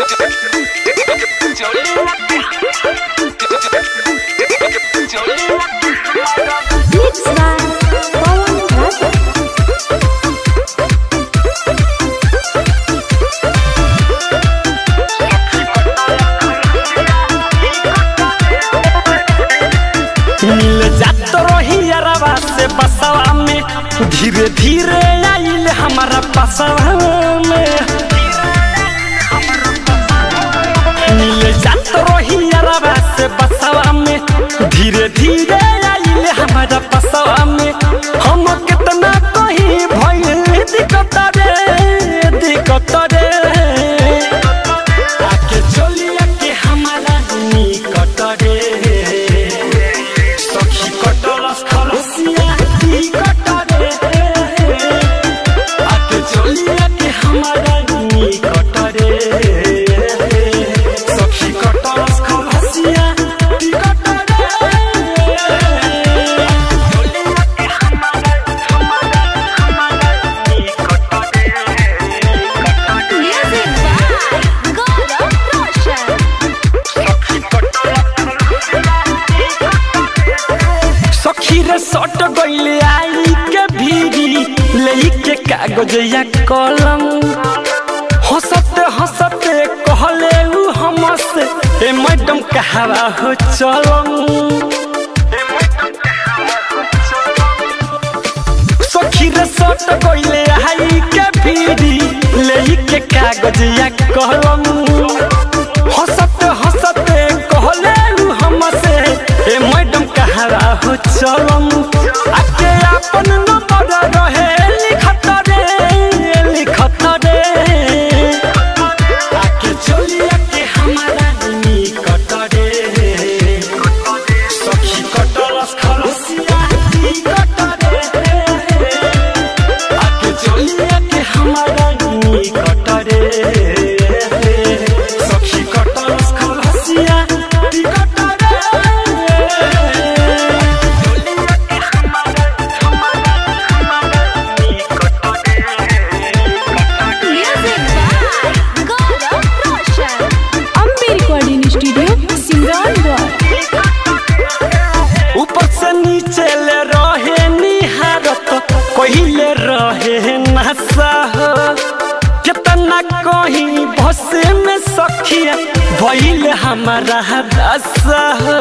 Mixed by Pawan Raja. मिल जात रही अरवा से बसवा में धीरे धीरे आइल हमारा बसवा में मिल जात रही अरवा से बसवा में धीरे धीरे आइल हमारा बसवा में हम कितना कहीं भइल दिक्कत रे दिक्कत रे आके चलिया के हमारा निकट रे सखी कटलस खलसिया ती कटरे आके चलिया के हमारा निकट रे सखी कटलस खलसिया ती कटरे चलिया के हमारा हमारा हमारा निकट रे Music by Gaurav Roshan. सखी रे सट गइले आई के भीरी लेई के कागज या कलम हंसते हंसते कहले उ हमसे ए मैडम कहवा हो चलम सखी रे सट गइले आई के भीरी लेई के कागज या कलम हंसते हंसते कहले उ हमसे ए मैडम कहरा हो चलम आके अपन नंबर रहे लिखत रे लिखत रे आके चलिया के हमारा निकट रे सखी कटलस खलसिया निकट रे आके चलिया के हमारा निकट रे सखी कटलस खलसिया निकट रे चलिया के हमारा हमारा हमारा निकट Music by Gaurav Roshan. Ambe Recording Studio, Simrangarh. ऊपर से नीचे ले रहे निहारत पहिले रहे नशा हो कितना कहीं बस में सखिया भइल हमारा दशा हो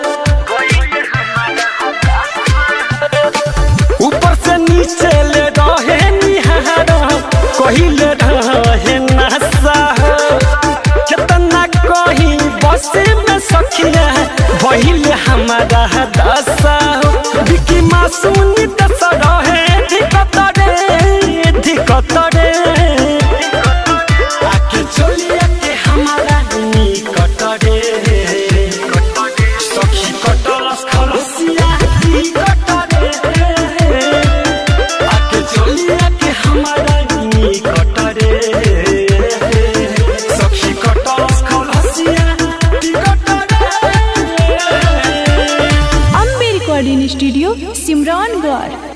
ऊपर से नीचे ले रहे निहारत पहिले रहे नशा हो कितना कहीं बस में सखिया भइल हमारा दशा हो बिकी मासूम दस रहे दिक्कत रे दिक्कत रे आके चलिया के हमारा निकट रे सखी कटलस खलसिया निकट रे आके चलिया के हमारा निकट रे सखी कटलस खलसिया निकट रे Ambe Recording Studio, Simrangarh.